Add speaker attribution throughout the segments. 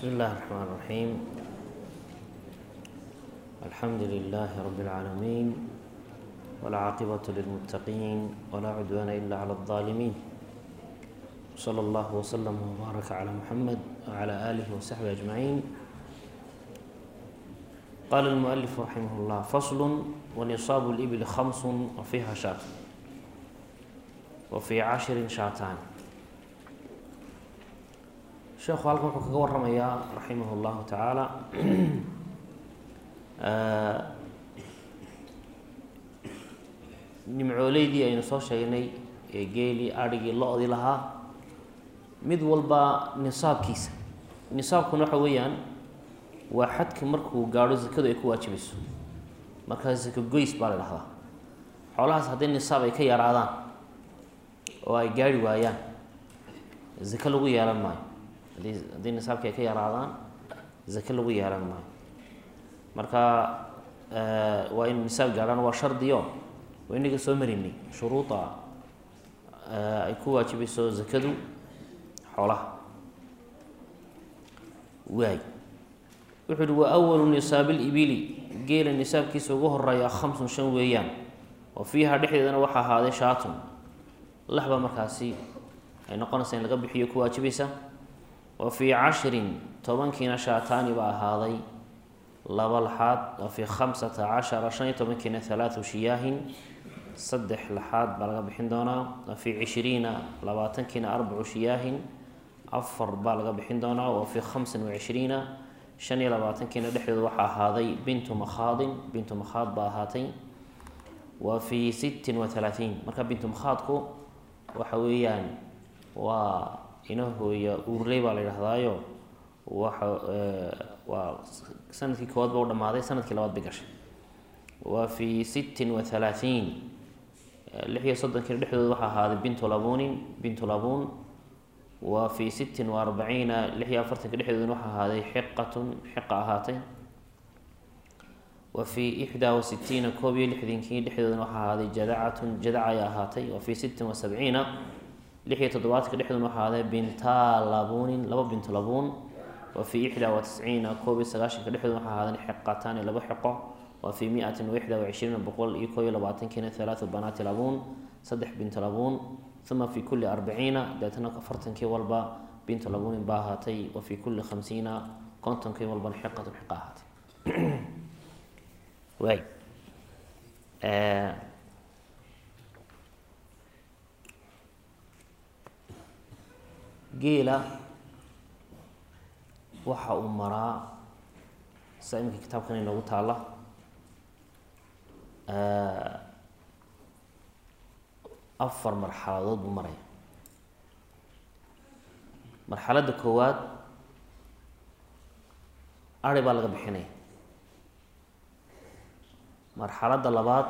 Speaker 1: بسم الله الرحمن الرحيم الحمد لله رب العالمين والعاقبة للمتقين ولا عدوان إلا على الظالمين صلى الله وسلم وبارك على محمد وعلى آله وصحبه أجمعين قال المؤلف رحمه الله فصل ونصاب الإبل خمس وفيها شاة وفي عشر شاتان sheekhu halkan wuxuu kaga waramayaa raximah اllahu tacaala nimcooleydii aynu soo sheegnay ee geelii adhigii lo-dii lahaa mid walba nisaabkiisa nisaabkuna waxa weeyaan waa xadka markuu gaadho zakadu ay ku waajibayso markaa zako goys baa la dhahdaa xoolahaas haddii nisaab ay ka yaraadaan oo ay gaari waayaan zako lagu yeelan maayo haddii haddii nisaabkii ay ka yaraadaan zake lagu yeelan maayo marka waa inu nisaab gaadhaan waa shardiyo waa inaga soo marinay shuruuda ay ku waajibayso zakadu xoolaha waay wuxuu uhi wa awalu nisaabi libili geela nisaabkiisa ugu horeeya khamsun shan weeyaan oo fiiha dhexdeedana waxaa ahaaday shaatun laxba markaasi ay noqonaysa in laga bixiyo ku waajibaysa wa fii cashrin tobankiina shaataani baa ahaaday laba laxaad wa fii khamsata cashara shan iyo tobankiina halaatu shiyaahin saddex laxaad baa laga bixin doonaa wa fii cishriina labaatankiina arbacu shiyaahin afar baa laga bixin doonaa wa fii khamsin wa cishriina shan iyo labaatankiina dhexdooda waxaa ahaaday bintu makhaadin bintu makhaad baa ahaatay wa fii sittin wa halaatiin marka bintu makhaadku waxa weeyaan waa inahooya uurley baa la yidhahdaayo waxa waa sanadkii koowaad ba u dhamaaday sanadkii labaad bay gashay wa fii sittin wa halaatiin lix iyo soddonkiina dhexdooda waxaa ahaaday bintu labunin bintu labuun wa fii sittin wa arbaciina lix iyo afartanka dhexdoodana waxaa ahaaday xiqatun xiqa ahaatay wa fii ixdaa wa sitiina koob iyo lixdankii dhexdoodana waxaa ahaaday jadacatun jadaca ay ahaatay wa fii sittin wa sabciina lix iyo toddobaadka dhexdoodna waxaa ahaaday bintaa labuunin laba bintu labuun wa fii ixdaa wa tisciina koob iyo sagaashanka dhexdoodna waxaa ahaaday xiqataani laba xiqo wa fii miatin wa ixdaa wa cishriina boqol iyo koob iyo labaatankiina halaatu banaati labuun saddex bintu labuun uma fi kulli arbaciina deetana afartankii walba bintu labuunin baa ahaatay wa fii kulli khamsiina kontonkii walbana xiqatun xiqa ahaatay waay geela waxa uu maraa sida iminka kitaabkan inoogu taalla afar marxaladood buu maraya marxaladda koowaad ari baa laga bixinaya marxaladda labaad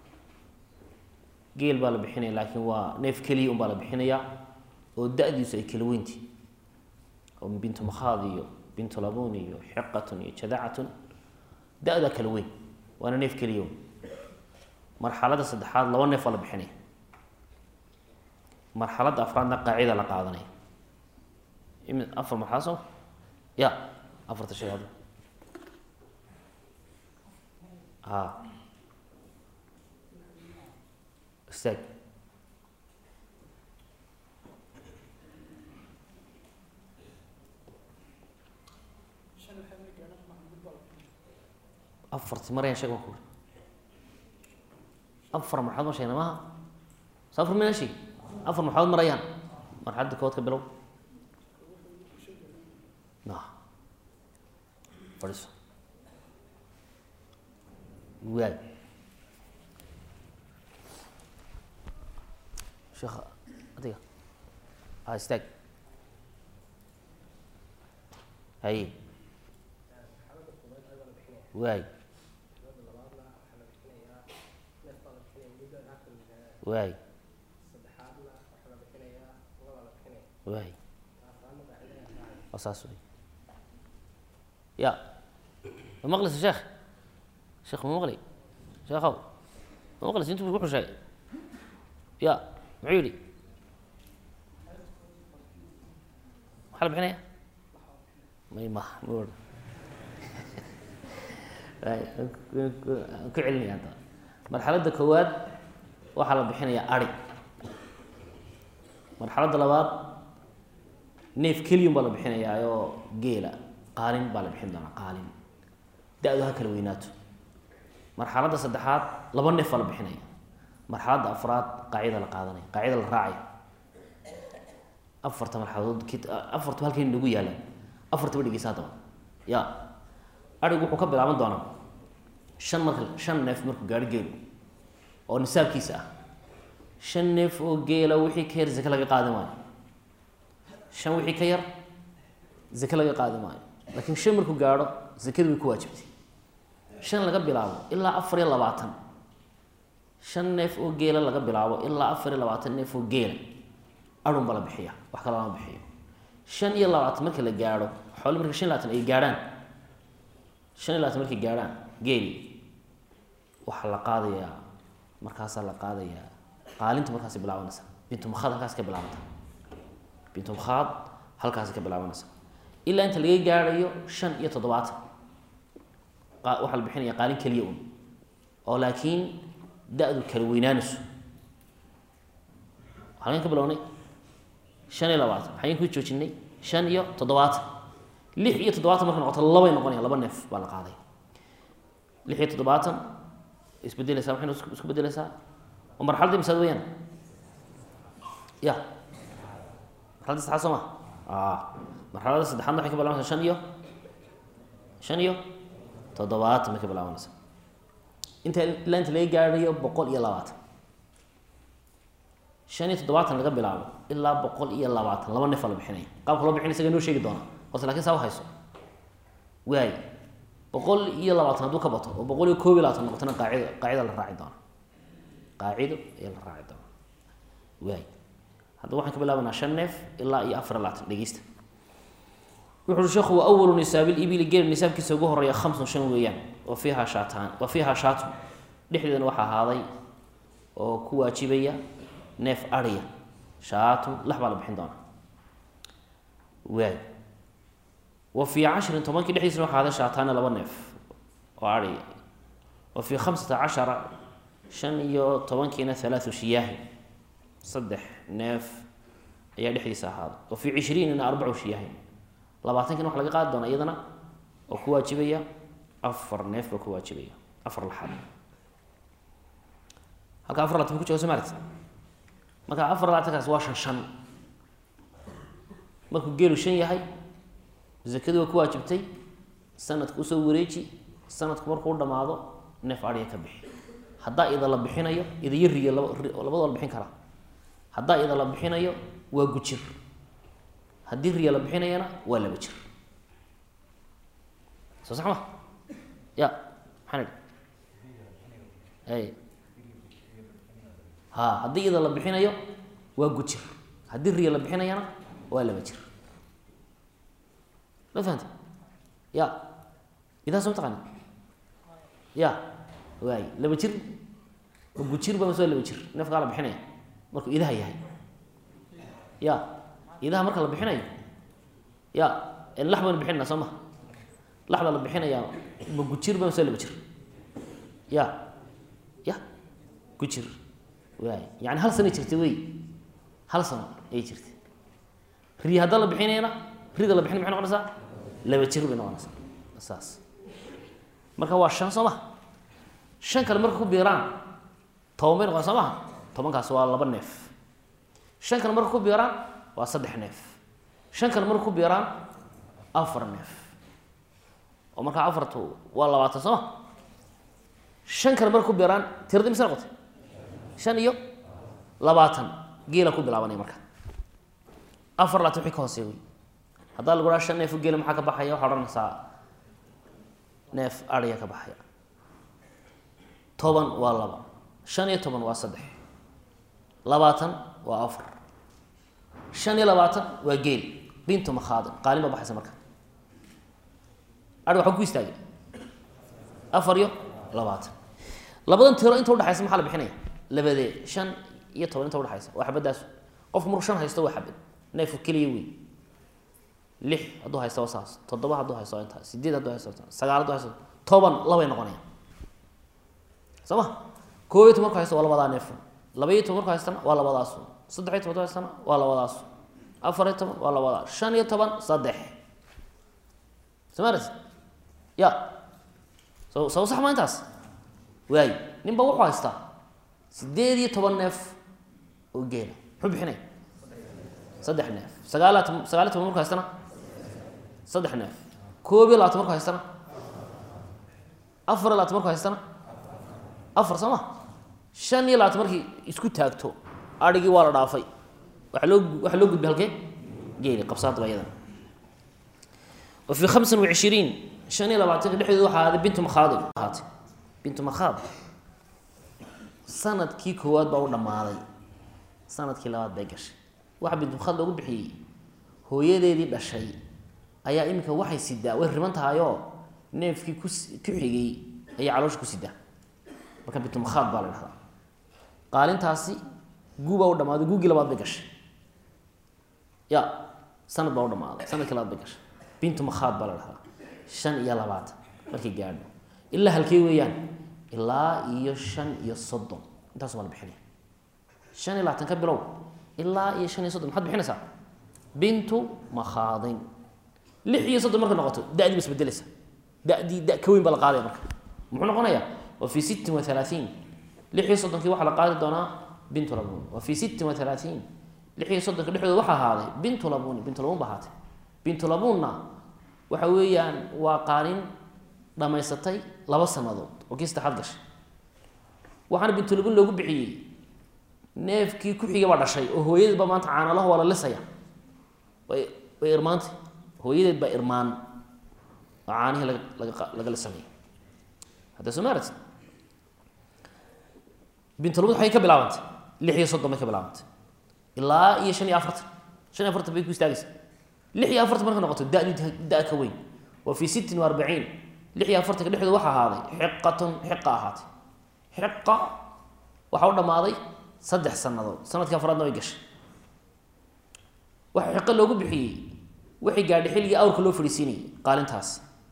Speaker 1: geel baa la bixinaya laakiin waa neef keliya un baa la bixinaya oo da-diisu ay kala weynti oo bintu makhaad iyo bintu labun iyo xiqatun iyo jadacatun da-daa kala weyn waana neef keliya un marxaladda saddexaad laba neef baa la bixinaya marxaladda afraadna qaacida la qaadanaya imi afar marxalaad soo ya afarta shay hadda a istaag afarti marayaan sheeg baan ku uri afar marxalaad ma sheegna maaha so afar mina sheeg afar marxalaad marayaan marxaladda kowaad ka bilow na fadhiiso waay sheekha adiga a istaag haye waay waay waay waa saas wey ya ma maqlaysa sheekh sheekh ma maqlay sheekhaw ma maqlaysa intu wuxuu sheegay ya muxuu yihi maxaa la bixinaya may maha ma odhan ku celinaya hadda marxaladda koowaad waxaa la bixinayaa ari marxaladda labaad neef keliyun baa la bixinayaa oo geela qaalin baa la bixin doonaa qaalin da-du ha kala weynaato marxaladda saddexaad laba neef baa la bixinaya marxaladda afraad qaacida la qaadanaya qaacida la raacaya afarta marxaladood afartu halkan nagu yaalaan afartaba dhegeysa haddaba ya arigu wuxuu ka bilaaban doonaa shan marka shan neef markuu gaari geelu oo nisaabkiisa ah shan neef oo geela wixii ka yar zake laga qaadi maayo shan wixii ka yar zake laga qaadi maayo laakiin shan markuu gaadho zakadu way ku waajibtay shan laga bilaabo ilaa afar iyo labaatan shan neef oo geela laga bilaabo ilaa afar iyo labaatan neef oo geela arun baa la bixiya wax kale lama bixiyo shan iyo labaatan marka la gaadho xoole marka shan iyo labaatan ay gaadhaan shan iyo labaatan markay gaadhaan geeli waxaa la qaadayaa markaasaa la qaadayaa qaalintu markaasi bilaabanaysa bintumkhaad halkaas ka bilaabanta bintumkhaad halkaasi ka bilaabanaysa ilaa inta laga gaadhayo shan iyo toddobaatan waxaa la bixinaya qaalin keliya un oo laakiin da-du kala weynaanayso halkan ka bilownay shan iyo labaatan maxayn ku joojinay shan iyo toddobaatan lix iyo toddobaatan markay noqoto labay noqonaya laba neef baa la qaaday lix iyo toddobaatan isbedeleysaa waxayna isku bedeleysaa oo marxaladii misaad weyaan ya marxaladda saddexaad soo ma marxaladda saddexaadna waxay ka bilaabanaysaa shan iyo shan iyo toddobaatan bay ka bilaabanaysaa inta ilaa inta laga gaadhayo boqol iyo labaatan shan iyo toddobaatan laga bilaabo ilaa boqol iyo labaatan laba neef aa la bixinaya qaabka loo bixinay isaga noo sheegi doona horta lakin saa uhayso waay boqol iyo labaatan hadduu ka bato oo boqol iyo koob iyo labaatan noqotona qaacida qaacida la raaci doona qaacido ayaa la raaci doona waay hadda waxaan ka bilaabanaa shan neef ilaa iyo afar iyo labaatan dhegeysta wuxu ui sheekhu wa awalu nisaabilibili geel nisaabkiisa ugu horeeya khamsun shan weeyaan wa fiiha shaataan wa fiiha shaatun dhexdeedana waxaa ahaaday oo ku waajibaya neef ariya shaatun lax baa la bixin doonaa waay wa fii cashrin tobankii dhexdiisana waxaa ahaaday shaataana laba neef oo ariya wa fii khamsata cashara shan iyo tobankiina halaathu shiyaahin saddex neef ayaa dhexdiisa ahaaday wa fii cishriinina arbacu shiyaahin labaatankina waxa laga qaadi doonaa iyadana oo ku waajibaya afar neef baa ku waajibaya afar laxaad halka afar laatan ku jooga soo maaragti marka afar labaatankaas waa shan shan markuu geelu shan yahay zakadii waa ku waajibtay sanadka usoo wareeji sanadku markuu dhamaado neef ariya ka bixi haddaa ida la bixinayo idayo riyo laba labadoo la bixin karaa haddaa ida la bixinayo waa gujir haddii riya la bixinayana waa laba jir soo sax ma ya maxaan idhi ay ha haddii ida la bixinayo waa gujir haddii riya la bixinayana waa laba jir ma fahamte ya idaa soo mataqaani ya waay laba jir ma gujir ba mase waa laba jir neefkaa la bixinaya markuu idaha yahay ya idaha marka la bixinayo ya lax baynu bixinayna soo ma lax baa la bixinayaa ma gujir ba mase waa laba jir ya ya gujir waay yani hal sana jirta wey hal sano ayay jirtay ri haddaa la bixinayana rida la bixin maxay noqonaysaa laba jir bay noqonaysaa saas marka waa shan soo maha shan kale marka ku biiraan toban bay noqonaysa soo maha tobankaas waa laba neef shan kale marka ku biiraan waa saddex neef shan kale marka ku biiraan afar neef oo markaa afartu waa labaatan soo ma shan kale marka ku biiraan tiradi mise noqotay shan iyo labaatan geela ku bilaabanaya marka afar labaatan wixii ka hooseeya wey haddaa lagu dhaha shan neef o geela maxaa ka baxaya waxaa odhanaysaa neef ariya ka baxaya toban waa laba shan iyo toban waa saddex labaatan waa afar shan iyo labaatan waa geel bintu makhaadin qaalin baa baxaysa marka ari waxaa ku istaagay afar iyo labaatan labadan tiro inta udhexaysa maxaa la bixinaya labadee shan iyo toban inta udhexaysa waa xabaddaas qofku markuu shan haysto waa xabad neefku keliya wey lix hadduu haysta waa saas toddoba hadduu haysto waa intaas sideed hadduu haysto waa sagaal hadduu haysto toban labay noqonayaan soo ma koob iyo toban markuu haysto waa labadaa neef laba iyo toban markuu haystana waa labadaasu saddex iyo toban markuu haystana waa labadaasu afar iyo toban waa labadaa shan iyo toban saddex samarat ya so saw sax ma intaas waay ninba wuxuu haystaa sideed iyo toban neef oo geela muxuu bixinaya saddex neef sagaala sagaal iyo toban markuu haystana saddex neef koob iyo labaatan markuu haystana afar iyo labaatan markuu haystana afar soo ma shan iyo labaatan markii isku taagto adhigii waa la dhaafay waaa loo waxaa loo gudbay halkee geeli qabsaadaba iyadan wa fii hamsan wa cishiriin shan iyo labaatanka dhexdeeda waxaa ahaaday bintu makhaadib ahaatay bintu makhaad sanadkii koowaad baa u dhammaaday sanadkii labaad bay gashay waxa bintu makhaad loogu bixiyey hooyadeedii dhashay ayaa iminka waxay sidaa way riban tahayoo neefkii ku ku xigay ayay caloosha ku sidaa marka bintu makhaad baa la dhahdaa qaalintaasi guubaa u dhamaaday guugii labaad bay gashay ya sanad baa u dhamaaday sanadkii labaad bay gashay bintu makhaad baa la dhahdaa shan iyo labaatan markay gaadho ilaa halkee weeyaan ilaa iyo shan iyo soddon intaasu baa la bixinaya shan iyo labaatan ka bilow ilaa iyo shan iyo soddon maxaad bixinaysaa bintu makhaadin lix iyo soddon markay noqoto da-dii ba isbedeleysa da-dii da ka weyn baa la qaadaya marka muxuu noqonayaa wa fii sittin wa halaaثiin lix iyo soddonkii waxaa la qaadi doonaa bintu labun wa fii sittin wa halaaثiin lix iyo soddonka dhexdooda waxaa ahaaday bintu labuni bintu labun ba ahaatay bintu labunna waxa weeyaan waa qaalin dhamaysatay laba sanadood oo kii saddexaad gashay waxaana bintulabun loogu bixiyey neefkii ku-xiga baa dhashay oo hooyadeed baa maanta caanalaho waa la lisaya way way irmaantay hooyadeed baa irmaan oo caanihii laga laga laga lisanaya hadda soo maarati bintulabun waxay ka bilaabantay lix iyo soddon bay ka bilaabantay ilaa iyo shan iyo afartan shan iyo afartan bay ku istaagaysa lix iyo afartan marka noqoto dadi da ka weyn wa fii sittin wa arbaciin lix iyo afartanka dhexdooda waxaa ahaaday xiqatun xiqa ahaatay xiqa waxaa u dhammaaday saddex sanadood sanadkii afraadna way gashay waxa xiqo loogu bixiyey waxay gaadhay xilligii awrka loo fadhiisiinayay qaalintaas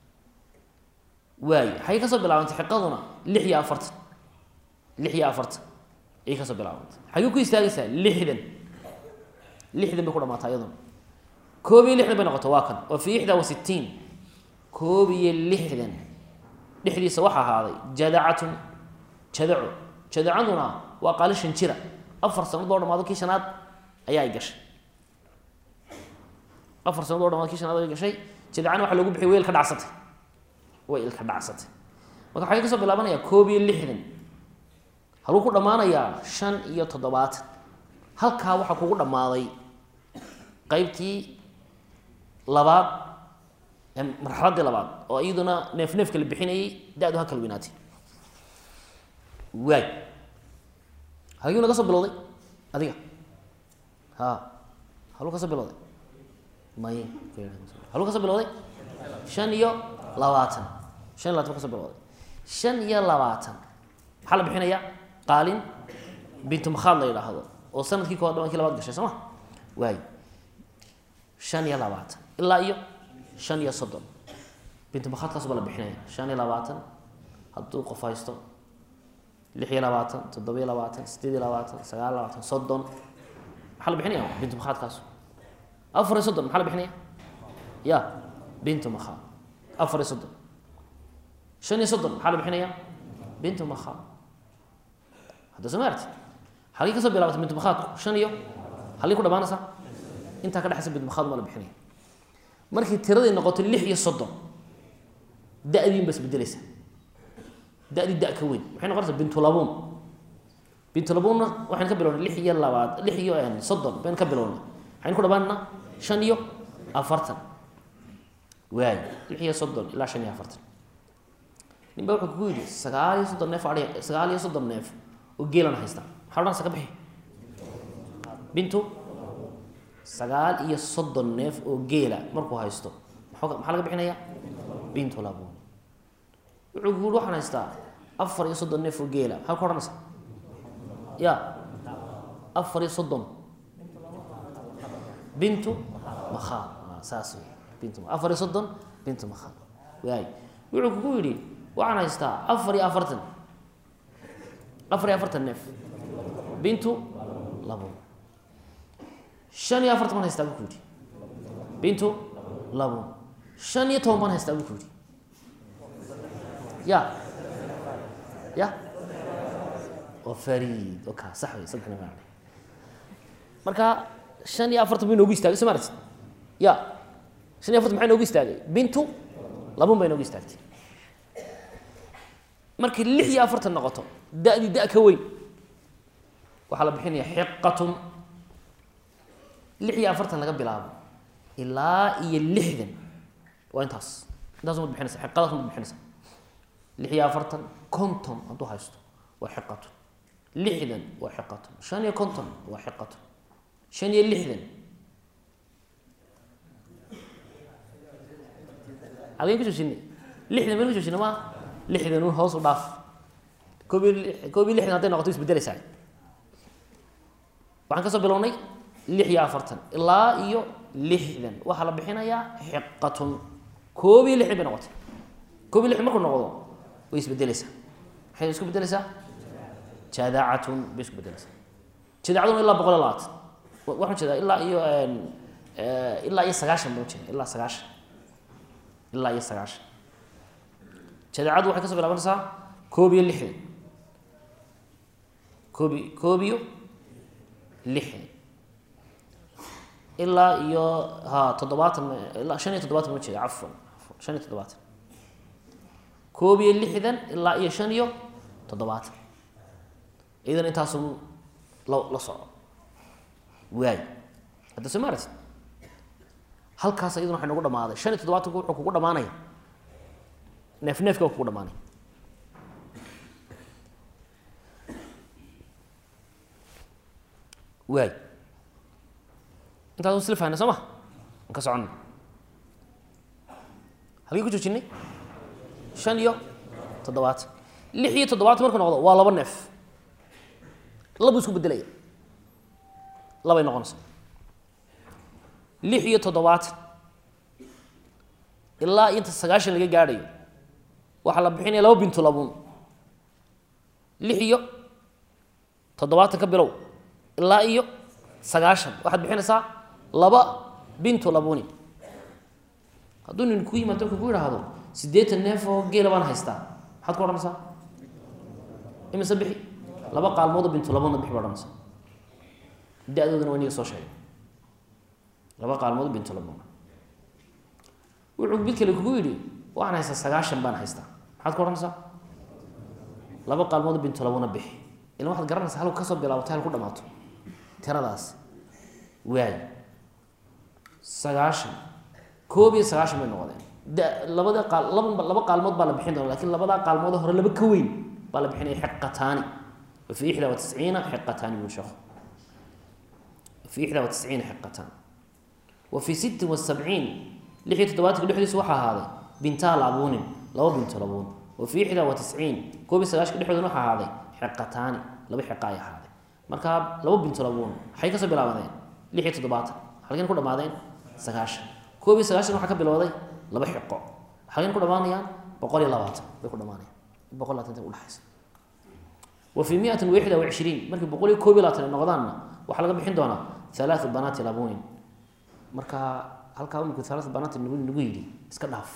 Speaker 1: waay waxay kasoo bilaabantay xiqaduna lix iyo afartan lix iyo afartan ayay kasoo bilaabantay xagee ku istaagaysaa lixdan lixdan bay ku dhamaataa iyaduna koob iyo lixdan bay noqota waa kan oo fii ixdaa wa sittiin koob iyo lixdan dhexdiisa waxaa ahaaday jadacatun jadaco jadacaduna waa qaali shan jira afar sanad oo dhamaado kii shanaad ayaa ay gashay afar sanad oo dhamaado kii shanaad ay gashay jadacana waxa loogu bixiyay weel ka dhacsatay way ilka dhacsatay marka waxay kasoo bilaabanayaa koob iyo lixdan haluu ku dhammaanayaa shan iyo toddobaatan halkaa waxaa kugu dhammaaday qeybtii labaad marxaladii labaad oo iyaduna neef neefka la bixinayay da-du ha kala weynaatay waay haguu naga soo bilowday adiga ha haluu ka soo bilowday may haluu ka soo bilowday shan iyo labaatan shan iyo labatan ba ka soo bilowday shan iyo labaatan maxaa la bixinayaa qaalin bintu makhaad la yidhaahdo oo sanadkii kowaad dhabankii labaad gashay soo ma waay shan iyo labaatan ilaa iyo shan iyo soddon bintu makhaadkaas baa la bixinaya shan iyo labaatan hadduu qof haysto lix iyo labaatan toddoba iyo labaatan sideed iyo labaatan sagaal iyo labaatan soddon maxaa la bixinaya bintu makhaadkaas afar iyo soddon maxaa la bixinaya ya bintu makhaad afar iyo soddon shan iyo soddon maxaa la bixinaya bintu makhaad hadda soo maarti halkii kasoo bilaabatay bintu makhaadku shan iyo halkii ku dhamaanaysaa intaa ka dhexaysa bintu makhaad maa la bixinaya markii tiraday noqoto lix iyo soddon da-diin ba isbedeleysa da-dii da ka weyn maxay noqonaysaa bintulabuun bintulabuunna waxaynu ka bilownay lix iyo labaad lix iyo soddon baynu ka bilownay waxaynu ku dhamaanana shan iyo afartan waay lix iyo soddon ilaa shan iyo afartan nin baa wuxuu kugu yidhi sagaal iyo soddon neef adhi sagaal iyo soddon neef oo geelan haysta maxaa odhanaysa ka bixi bintu sagaal iyo soddon neef oo geela markuu haysto maxaa laga bixinaya bintu labun wuxuu ku yiri waxaan haystaa afar iyo soddon neef oo geela maxaa ku odhanaysa ya afar iyo soddon bintu makhaad saas wey bintu afar iyo soddon bintu makhaad waay wuxuu kugu yidhi waxaan haystaa afar iyo afartan afar iyo afartan neef bintu labo shan iyo afartan baan haystaa buu ku yidhi bintu labo shan iyo toban baan haystaa buu ku yidhi ya ya waa farid oka sax wey saddexna maa marka shan iyo afartan bay noogu istaagay soo maaragtid ya shan iyo afartan maxay noogu istaagay bintu labun bay noogu istaagtay markay lix iyo afartan noqoto da-dii da- ka weyn waxaa la bixinaya xiqatun lix iyo afartan laga bilaabo ilaa iyo lixdan waa intaas intaas umad bixinaysa xiqadaas umad bixinaysa lix iyo afartan konton hadduu haysto waa xiqatun lixdan waa xiqatun shan iyo konton waa xiqatun shan iyo lixdan halkeen ka joojinay lixdan mayn ka joojina ma lixdan un hoos u dhaaf koob iyo koob iyo lixdan hadday noqoto isbedeleysaa waxaan ka soo bilownay lix iyo afartan ilaa iyo lixdan waxaa la bixinayaa xiqatun koob iyo lixdan bay noqotay koob iyo lixdan markuu noqdo way isbedeleysaa maxay isku bedeleysaa jadaacatun bay isku bedeleysaa jadaacaduna ilaa boqol iyo labaatan waxaan jeedaa ilaa iyo ilaa iyo sagaashan baan ujeeda ilaa sagaashan ilaa iyo sagaashan jadaacaddu waxay kasoo bilaabanaysaa koob iyo lixdan koobi koob iyo lixdan ilaa iyo ha toddobaatan ilaa shan iyo toddobaatan ma jeeda cafwan shan iyo toddobaatan koob iyo lixdan ilaa iyo shan iyo toddobaatan idan intaasu la la soco waay hadda soo maaragtid halkaas iyaduna waxay nagu dhamaaday shan iyo toddobaatanku wuxuu kugu dhamaanaya neef neefka kugu dhamaanay waay intaas isla fahna soo ma an ka soconna halkii ku joojinay shan iyo toddobaatan lix iyo toddobaatan markuu noqdo waa laba neef labuu isku bedelaya labay noqonaysa lix iyo toddobaatan ilaa inta sagaashan laga gaadhayo waxaa la bixinaya laba bintu labuun lix iyo toddobaatan ka bilow ilaa iyo sagaashan waxaad bixinaysaa laba bintu labuni hadduu nin ku yimaado marka ku yidhaahdo siddeetan neef oo geela baan haystaa maxaad ku odhanaysaa imise bixi laba qaalmoodoo bintu labuna bixi ba odhanaysaa da-doodana waa iniga soo sheegay laba qaalmood bintu labuna wuxuu mid kale kugu yidhi waxaan haystaa sagaashan baan haystaa maxaad ku odhanaysaa laba qaalmood bintu labuna bixi ilan waxaad garanaysaa halku kasoo bilaabato halku dhamaato tiradaas waay sagaashan koob iyo sagaashan bay noqdeen da labada qaal laba laba qaalmood baa la bixin doona lakin labadaa qaalmood hore laba ka weyn baa la bixinaya xiqataani wa fi ixdaa wa tisciina xiqataani buu sheekhu fi ixdaa wa tisciina xiqataan wa fi sittin wa sabciin lix iyo toddobaatanka dhexdiisa waxaa ahaaday bintaa labuunin laba binto labuun wa fi ixdaa wa tisciin koob iyo sagaashanka dhexdoodana waxaa ahaaday xiqataani laba xiqa ay ahaaday marka laba binto labuun waxay kasoo bilaabadeen lix iyo toddobaatan halkeen ku dhamaadeen sagaashan koob iyo sagaashan waxaa ka bilowday laba xiqo halkeen ku dhamaanayaan boqol iyo labaatan bay ku dhamaanayaan boqol labaatan udhexaysa wa fi miatin wa ixda wa cishriin markii boqol iyo koob iyo labaatan ay noqdaanna waxaa laga bixin doonaa halaatu banaati labunin marka halkaa iminku halaatu banaati nagu nagu yidhi iska dhaaf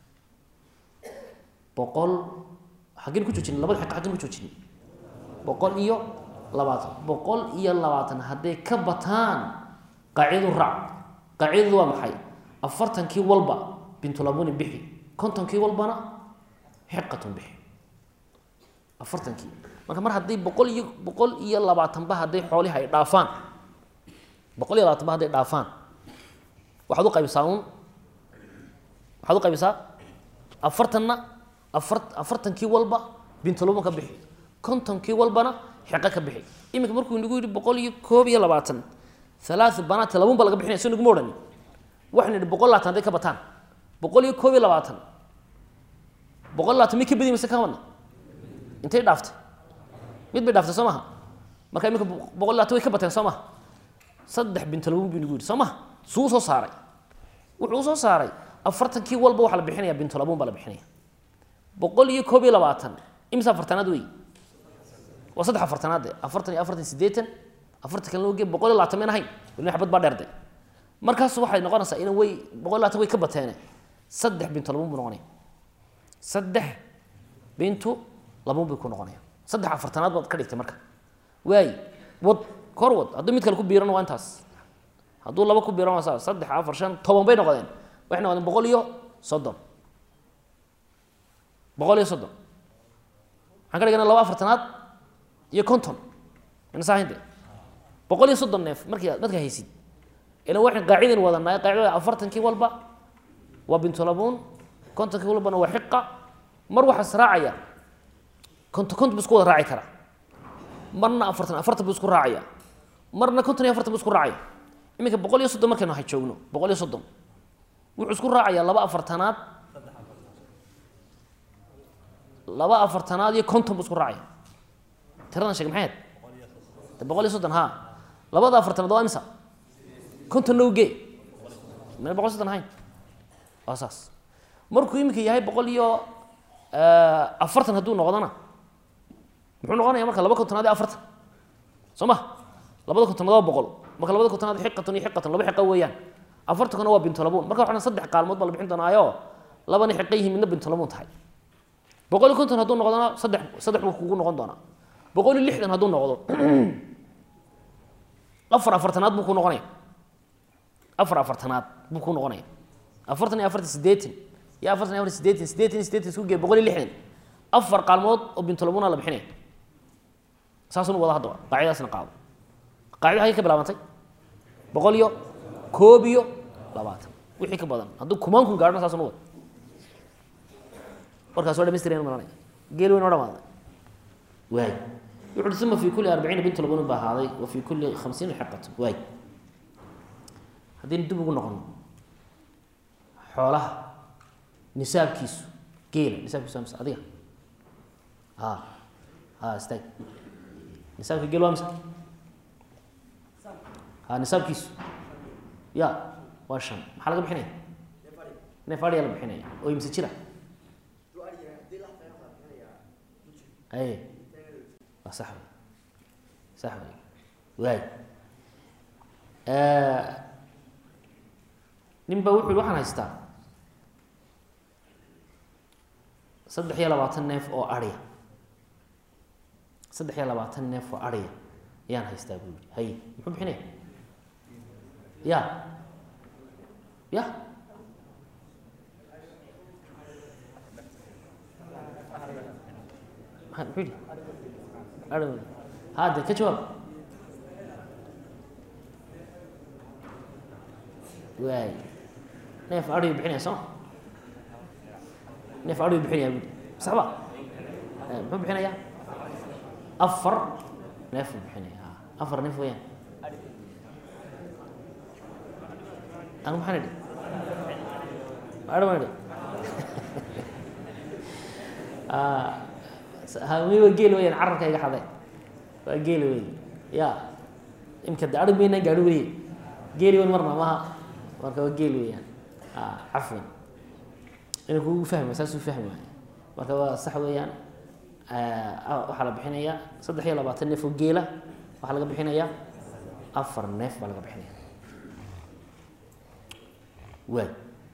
Speaker 1: boqol xaggeen ku joojinay labada xiqa xaggeen ku joojinay boqol iyo labaatan boqol iyo labaatan hadday ka bataan qaacidadu raac qaacidadu waa maxay afartankii walba bintulabuni bixi kontonkii walbana xiqatun bixi afartankii marka mar haddii boqol iyo boqol iyo labaatanba hadday xoolihi ay dhaafaan boqol iyo labaatanba hadday dhaafaan waxaad u qaybisaa un waxaad u qaybisaa afartanna afar afartankii walba bintulabun ka bixi kontonkii walbana xiqo ka bixi iminka markuu nagu yidhi boqol iyo koob iyo labaatan halaatu banaati labun ba laga bixinaya so naguma odhani waxaynu idhi boqol labaatan hadday ka bataan boqol iyo koob iyo labaatan boqol labaatan mid ka badi mise ka wadna intay dhaaftay mid bay dhaaftay soo maha marka iminka boqol labaatan way ka bateen soo maha saddex bintolabun buu nagu yidhi soo maha suu soo saaray wuxuu usoo saaray afartankii walba waxaa la bixinaya bintulabuun baa la bixinaya boqol iyo koob iyo labaatan imisa afartanaad wey waa saddex afartanaad de afartan iyo afartan sideetan afartan kalena oge boqol iyo labaatan mayn ahayn weli xabad baa dheerde markaas waxay noqonaysaa ina way boqol iyo labaatan way ka bateene saddex bintu labuun buu noqonaya saddex bintu labuun bay ku noqonaya saddex afartanaad baad ka dhigtay marka waay wad kor wad hadduu mid kale ku biiran waa intaas hadduu laba ku biiran waa saa saddex afar shan toban bay noqdeen waxay noqdeen boqol iyo soddon boqol iyo soddon waxaan ka dhigana laba afartanaad iyo konton ina saahinte boqol iyo soddon neef markii markaa haysid ila waxaan qaacidan wadanaa qaacidada afartankii walba waa bintulabuun kontonkii walbana waa xiqa mar waxaa israacaya konton konton bu isku wada raaci karaa marna afartan afartan bu isku raacaya marna konton iyo afartan bu isku raacaya iminka boqol iyo soddon markaynu ha joogno boqol iyo soddon wuxuu isku raacayaa laba afartanaad laba afartanaad iyo konton bu isku raacaya tiradan sheeg maxay ahayd de boqol iyo soddon ha labada afartanaad waa imisa konton lowge mana boqol iyo soddon ahayn waa saas markuu iminka yahay boqol iyo afartan hadduu noqdona muxuu noqonaya marka laba kontonaad iyo afartan soo ma labada kontonaad waa boqol marka labada kontonaad xiqatan iyo xiqatan laba xiqa weeyaan afartankuna waa bintolabuun marka waxaan saddex qaalmood baa la bixin doonaayo labana xiqa yihiin midna bintolabuun tahay boqol iyo konton hadduu noqdona saddex saddex buu kugu noqon doonaa boqol iyo lixdan hadduu noqdo afar afartanaad buu ku noqonaya afar afartanaad buu ku noqonaya afartan iyo afartan sideetan iyo afartan iyo afartan sideetan sideetan iyo sideetan isku gee boqol iyo lixdan afar qaalmood oo bintolabuna la bixinaya saasunu wada haddaba qaacidaasna qaado qaacida hagee ka bilaabantay boqol iyo koob iyo labaatan wixii ka badan hadduu kumaan kun gaadhona saasunu wada warkaas waa dhamaystiraynu maranaya geel weyn oo dhamaaday waay wuxu uhi uma fi kuli arbaciina bintu labunin baa ahaaday wa fi kuli khamsiina xiqatu waay haddaynu dib ugu noqono xoolaha nisaabkiisu geela nisaabkiisu waa mise adiga a a istaag nisaabka geel waa mise ha nisaabkiisu ya waa shan maxaa laga bixinaya neef adhiyaa la bixinaya oo imse jira ay waa sax wey sax wey waay nin ba wuxu yhi waxaan haystaa saddex iyo labaatan neef oo adhiya saddex iyo labaatan neef oo adhiya ayaan haystaa buu yihi hay muxuu bixinaya ya ya maa muxuu yihi adhi ha de ka jawaab waay neef adhiyu bixinaya sooma neef adhiyu bixinaya bui saxba muxuu bixinaya afar neef buu bixinaya afar neef weyaan anu maxaan idhi adhi baan idhi mi waa geel weyaan carabka iga xaday waa geel wey ya imka de adhig maynaan gaadhi weye geeli weyn marna maha marka waa geel weyaan cafwan ina kugu fahma saasuu fahmi waay marka waa sax weeyaan waxaa la bixinaya saddex iyo labaatan neef oo geela waxaa laga bixinaya afar neef baa laga bixinaya waay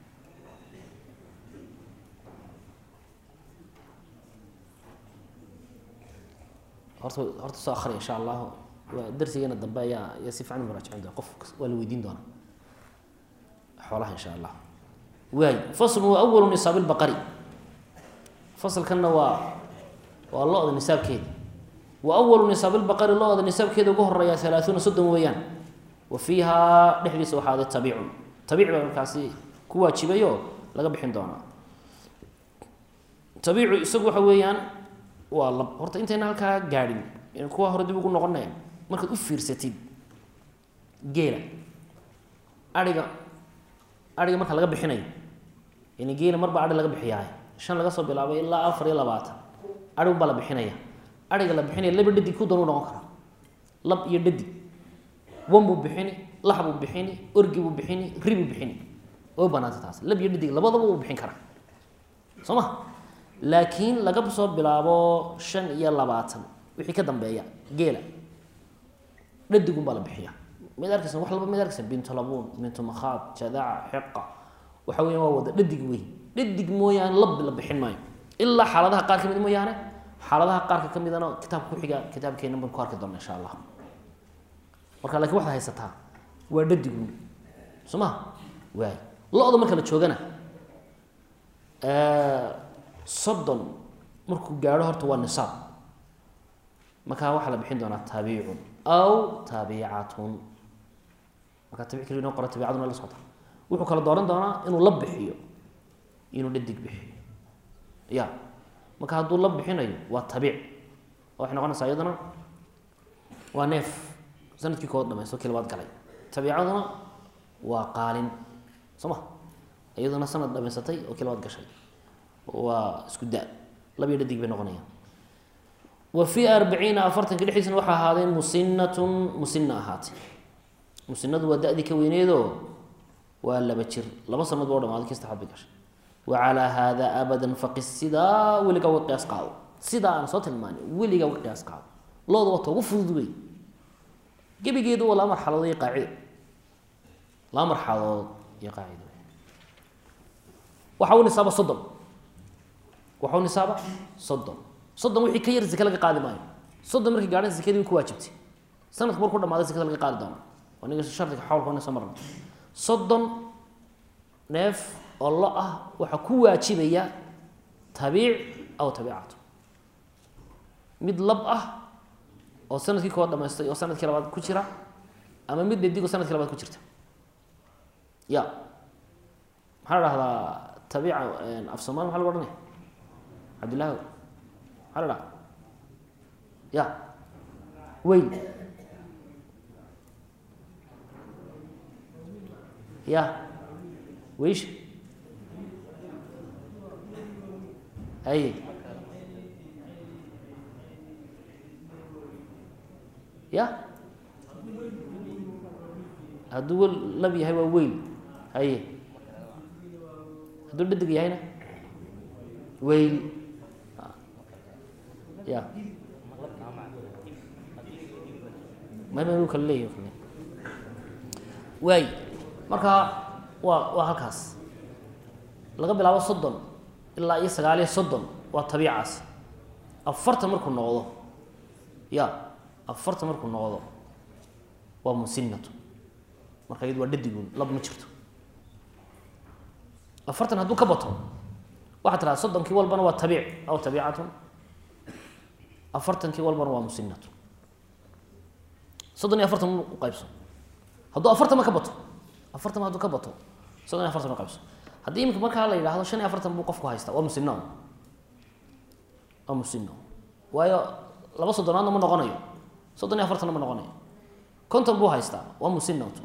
Speaker 1: horta horta soo akriya insha allahu waa darsigeena dambe ayaa ayaa si fiican muraajicin doona qof waa la weydiin doonaa xoolaha insha allah waay faslu wa awalu nisaab lbaqari fasalkanna waa waa lo-da nisaabkeeda wa awalu nisaab lbaqari lo-da nisaabkeeda ugu horeeya halaaثuuna soddon weeyaan wa fiihaa dhexdiisa waxaa aday tabiicun tabiic baa markaasi ku waajibayo laga bixin doonaa tabiicu isagu waxa weeyaan waa lab horta intayna halkaa gaadhin kuwa hore dib ugu noqonaya markaad u fiirsatid geela aiga aiga marka laga bixinayo yani geela marba ai laga bixiyaay shan laga soo bilaabay ilaa afar iyo labaatan aigun baa la bixinaya aiga la bixinaya laba dhadig ku doon u noqon karaa lab iyo dhadig wan buu bixini lax buu bixini orgi buu bixini ri buu bixini oo banaanta taas lab iyo dhidig labadaba uu bixin karaa soo ma laakiin laga soo bilaabo shan iyo labaatan wixii ka dambeeya geela dhadigun baa la bixiya mid arkaysa wax laba mid arkaysa bintu labuun bintu makhaad jadaca xiqa waxa weya waa wada dhadig wey dhadig mooyaane lab la bixin maayo ilaa xaaladaha qaar ka mid mooyaane xaaladaha qaarka ka midana kitaabka kuxiga kitaabkeena baan ku arki doona insha allah marka lakiin waxaad haysataa waa dhadigun soo ma waay lo-da marka la joogana soddon markuu gaadho horta waa nisaab markaa waxaa la bixin doonaa taabicun aw taabicatun markaa tabic keli inoo qora tabicaduna la socota wuxuu kala dooran doonaa inuu la bixiyo inuu dhadig bixiyo ya marka hadduu la bixinayo waa tabiic waxay noqonaysaa iyaduna waa neef sanadkii kood dhamaysto kii labaad galay tabiicaduna waa qaalin soo ma iyaduna sanad dhamaysatay oo kii labaad gashay waa isku da labiyo dhadig bay noqonayaan wa fii arbaciina afartanka dhexdiisna waxaa ahaadee musinatun musina ahaatay musinadu waa da-dii ka weyneedoo waa laba jir laba sanad boo dhamaaday kii saxaad bay gashay wa calaa haada abadan faqis sidaa weligaa uga qiyaas qaado sidaa aan soo tilmaanay weligaa uga qiyaas qaado looda wata ugu fudud wey gebigeedu waa laba marxaladood iyo qaacido laba marxaladood iyo qaacido waxa u nisaaba soddon waxa u nisaaba soddon soddon wixii ka yar zake laga qaadi maayo soddon markii gaadhan zakadii ku waajibtay sanadka markuu dhamaaday zakada laga qaadi doona waa niga shardiga xawlka wana soo marna soddon neef oo lo ah waxaa ku waajibaya tabiic aw tabiicatu mid lab ah oo sanadkii koo dhamaystay oo sanadkii labaad ku jira ama mid dhadig oo sanadkii labaad ku jirta ya maxaa la dhahdaa tabiica af somaali maxa lagu ohanaya cabdillahi maxaa la dhaha ya weyl ya weysha aye ya hadduu wel lab yahay waa weyl haye hadduu dhadig yahayna weyl ya ma ma kala leeyahy kale waay marka waa waa halkaas laga bilaabo soddon ilaa iyo sagaaliyo soddon waa tabiicaas afartan markuu noqdo ya afartan markuu noqdo waa musinatu marka iyadu waa dhadigun lab ma jirto afartan hadduu ka bato waxaa tiraa soddonkii walbana waa tabiic aw tabiicatun afartankii walbana waa musinatu soddon iyo afartan u qaybso hadduu afartanba ka bato afartanba hadduu ka bato soddon iyo afartan u qaybso haddii imika markaa la yidhahdo shan iyo afartan buu qofku haystaa waa musino waa musino waayo laba soddonaadna ma noqonayo soddon iyo afartanna ma noqonayo konton buu haystaa waa musinatu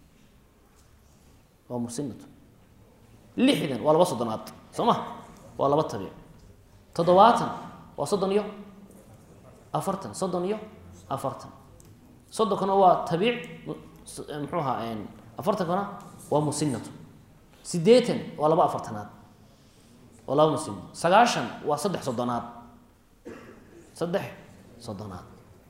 Speaker 1: waa musinatu lixdan waa laba soddonaad soo ma waa laba tabiic toddobaatan waa soddon iyo afartan soddon iyo afartan soddonkana waa tabiic muxuu ahaa afartankana waa musinatu sideetan waa laba afartanaad waa laba musino sagaashan waa saddex soddonaad saddex soddonaad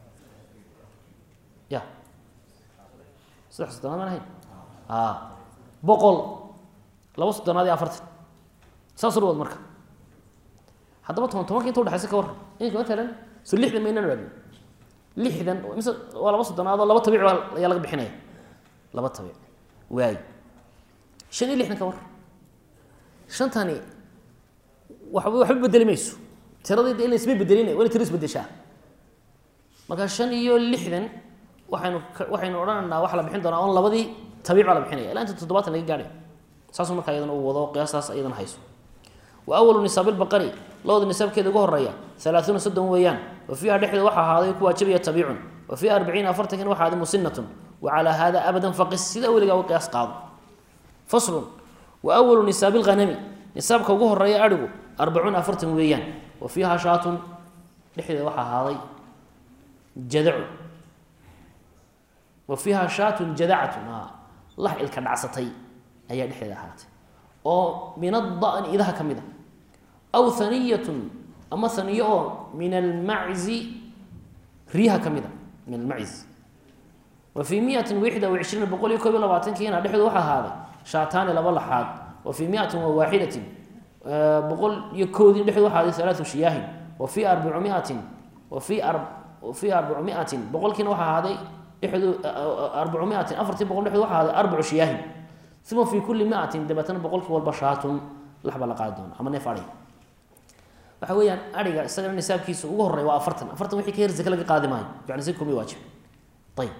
Speaker 1: ya saddex soddonaad maan ahayn a boqol laba soddonaad iyo afartan saas urwad marka haddaba toban tobanka inta udhexaysa ka warran inka matalan so lixdan maynan raadin lixdan mise waa laba soddonaad oo laba tabiic baa ayaa laga bixinaya laba tabiic waay shan iyo lixdan ka war shantani waxba waxba bedeli mayso tiradii de ila isma bedelina waa ina tiro isbedeshaa marka shan iyo lixdan waxaynu waxaynu odhanaynaa waxaa la bixin doonaa on labadii tabiic baa la bixinaya ilaa inta toddobaatan laga gaadhay saasuu markaa iyadana uu wado qiyaastaas iyadana hayso wa awalu nisaabilbaqari looda nisaabkeeda ugu horeeya halaaثuuna soddon weeyaan wa fiiha dhexdeeda waxaa ahaaday ku waajibaya tabiicun wa fii arbaciina afartankina waxa ahaaday musinatun wa calaa hada abadan faqis sidaa weligaa uga qiyaas qaado faslun wa awalu nisaabi lghanami nisaabka ugu horeeya adhigu arbacuuna afartan weeyaan wa fiiha shaatun dhexdeeda waxaa ahaaday jadacu wa fiiha shaatun jadacatun lax ilka dhacsatay ayaa dhexdeeda ahaatay oo min adani idaha ka mid a aw haniyatun ama haniyo oo min almaczi riyaha ka mid a min almacz wa fii miatin wixda wa cishriina boqol iyo koob iyo labaatankiina dhexdooda waxaa ahaaday shaataani laba laxaad wa fii miatin wa waaxidatin boqol iyo koodin dhexdood waxaa ahaaday halaatu shiyaahin wa fii arbacumiatin wa fii wa fii arbacumiatin boqolkiina waxaa ahaaday dhexdood arbacumiatin afartii boqol dhexdood waxaa ahaaday arbacu shiyaahin uma fii kulli miatin dabeetana boqolkii walba shaatun lax baa la qaadi doona ama neef adhiga waxa weeyaan adhiga isagana nisaabkiisa ugu horey waa afartan afartan wixii ka yar zake laga qaadi maayo yani si kumi waajib ayib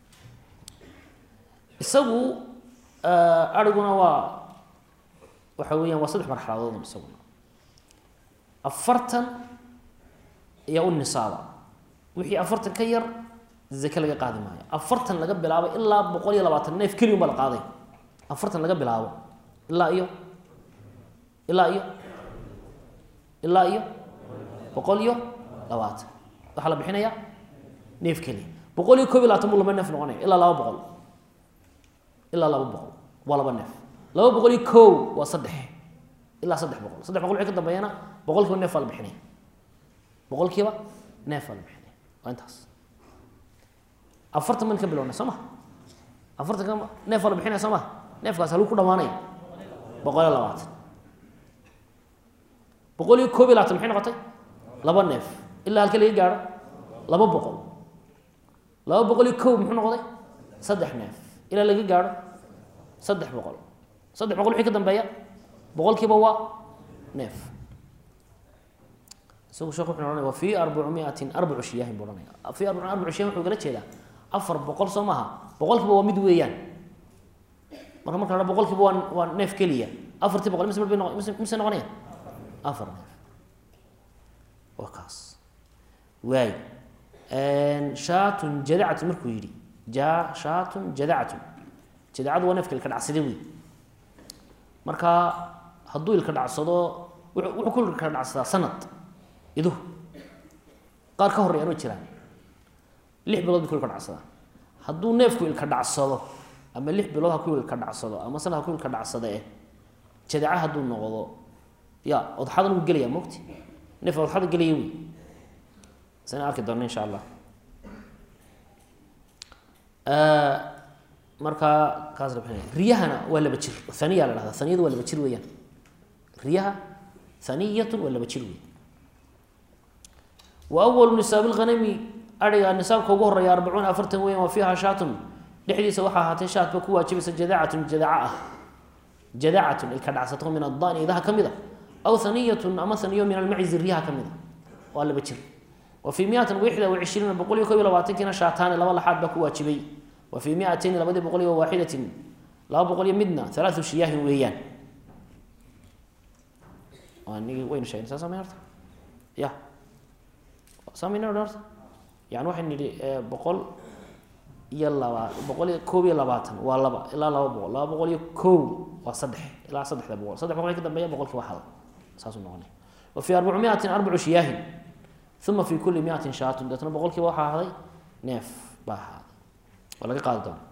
Speaker 1: isagu adhiguna waa waxa weeyaan waa saddex marxaladood isaguna afartan ayaa u nisaaba wixii afartan ka yar zake laga qaadi maayo afartan laga bilaabo ilaa boqol iyo labaatan neef keliun baa la qaaday afartan laga bilaabo ilaa iyo ilaa iyo ilaa iyo boqol iyo labaatan waxaa la bixinayaa neef keliya boqol iyo koob iyo labaatan buu laba neef noqonaya ilaa laba boqol ilaa laba boqol waa laba neef laba boqol iyo kow waa saddex ilaa saddex boqol saddex boqol wixii ka dambeeyana boqolkiiba neef baa la bixinaya boqolkiiba neef baa la bixinaya waa intaas afartan ban ka bilowna soo ma afartan ka neef baa la bixinaya soo ma neefkaas haluu ku dhamaanaya boqol iyo labaatan boqol iyo koob iyo labaatan maxay noqotay laba neef ilaa halka laga gaadho laba boqol laba boqol iyo kow muxuu noqday saddex neef ilaa laga gaadho saddex boqol saddex boqol wixii ka dambeeya boqolkiiba waa neef isagu sheekh wuxuu ohanaya wa fii arbacumiatin arbacu shiyaahin buu ohanaya fii arbacu arbacu shiyahin wuxuu gala jeedaa afar boqol soo maaha boqolkiiba waa mid weeyaan marka marka la boqolkiiba waa waa neef keliya afartii boqol mise bay noq mise mise noqonaya afar neef waa kaas waay shaatun jadacatun markuu yidhi ja shaatun jadacatun jadacadu waa neefka ilka dhacsade wey marka hadduu ilka dhacsado wuxuu ku ilka dhacsadaa sanad iduhu qaar ka horreeyaan way jiraan lix bilood bay ku ilka dhacsadaa hadduu neefku ilka dhacsado ama lix bilood ha ku ilka dhacsado ama sanad ha ku ilka dhacsada eh jadaca hadduu noqdo ya odxadan wuu gelaya mogti neef odxada gelaya wey sana arki doona insha allah markaa kaas la bixinaya riyahana waa laba jir haniya la dhahda haniyadu waa laba jir weeyaan riyaha haniyatun waa laba jir wey wa awalu nisaabi lghanami ariga nisaabka ugu horeeya arbacuuna afartan weyan wa fiiha shaatun dhexdiisa waxaa ahaatay shaatba ku waajibaysa jadacatun jadaca ah jadacatun ilka dhacsato min adani idaha ka mid a aw haniyatun ama haniyo min almacizi riyaha ka mid a waa laba jir wa fii miatin wixda wa cishriina boqol iyo kob iyo labaatankiina shaataani laba laxaad baa ku waajibay wa fii miatayni labadii boqol iyo waaxidatin laba boqol iyo midna halaatu shiyaahin weeyaan nigi waynu sheegn saa samey horta ya samayna horta yani waxaynu nidhi boqol iyo laba boqol iyo koob iyo labaatan waa laba ilaa laba boqol laba boqol iyo kow waa saddex ilaa saddexda boqol saddex boqol ka dambeeya boqolki waa hal saasuu noqonay wa fii arbacu miatin arbacu shiyaahin uma fi kuli miatin shaatun deetna boqolkiiba waxaa ahaaday neef baa ahaaday waa laga qaadi doona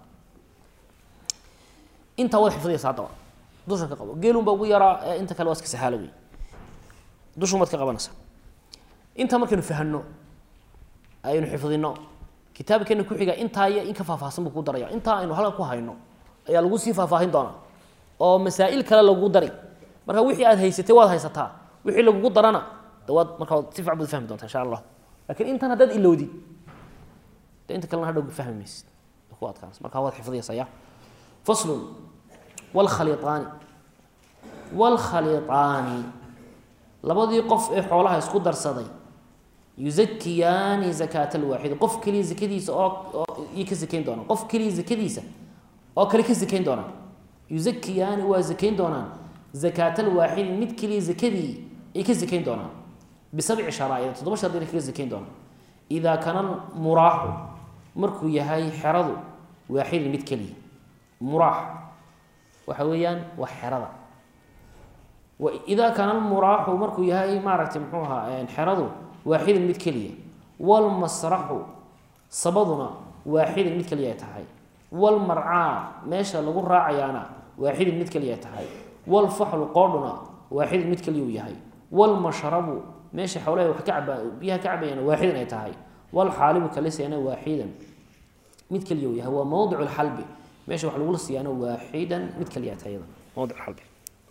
Speaker 1: intaa wad xifdiyaysa haddaba dushan ka qabo geelun baa ugu yaraa ee inta kale waa iska sahaalo wey dushun baad ka qabanaysa intaa markaynu fahano aynu xifdino kitaabkeena kuxiga intaa iyo in ka faahfaahsan buu ku daraya intaa aynu halkan ku hayno ayaa lagu sii faahfaahin doonaa oo masaa'il kale lagugu dari marka wixii aad haysatay waad haysataa wixii lagugu darana dawaad markaa si fiican baad fahmi doontaa insha allah lakiin intan haddaad ilowdid de inta kalena hadhow fahmi maysid ku adkaanaysa markaa waad xifdiyaysaa ya faslun wlkhaliiaani wlkhaliiaani labadii qof ee xoolaha isku darsaday yuzakiyaani zakaata alwaaxidi qof keliya zakadiisa oo iyo ka sakayn doonaan qof keliya zakadiisa oo kale ka sakayn doonaan yuzakiyaani waa zakayn doonaan zakaata alwaaxidi mid keliya zakadii ay ka sakayn doonaan bisabci sharaa'id toddoba shardina kaga sakayn doonaan idaa kana muraaxu markuu yahay xeradu waaxidin mid keliya muraax waxa weeyaan waa xerada idaa kaana almuraaxu markuu yahay maaragtay muxuu ahaa xeradu waaxidin mid keliya walmasraxu sabaduna waaxidin mid keliya ay tahay walmarcaa meesha lagu raacayaana waaxidun mid keliya tahay walfaxlu qoodhuna waaxidun mid keliya uu yahay walmashrabu meesha xoolaha wax ka caba biyaha ka cabayana waaxidan ay tahay walxaalibu kalisayana waaxidan mid keliya uu yahay waa mowdic lxalbi meesha wax lagula siiyaana waaxidan mid keliya tahay iyada mowdic xalbi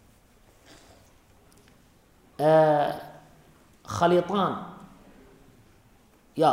Speaker 1: khaliiطaan ya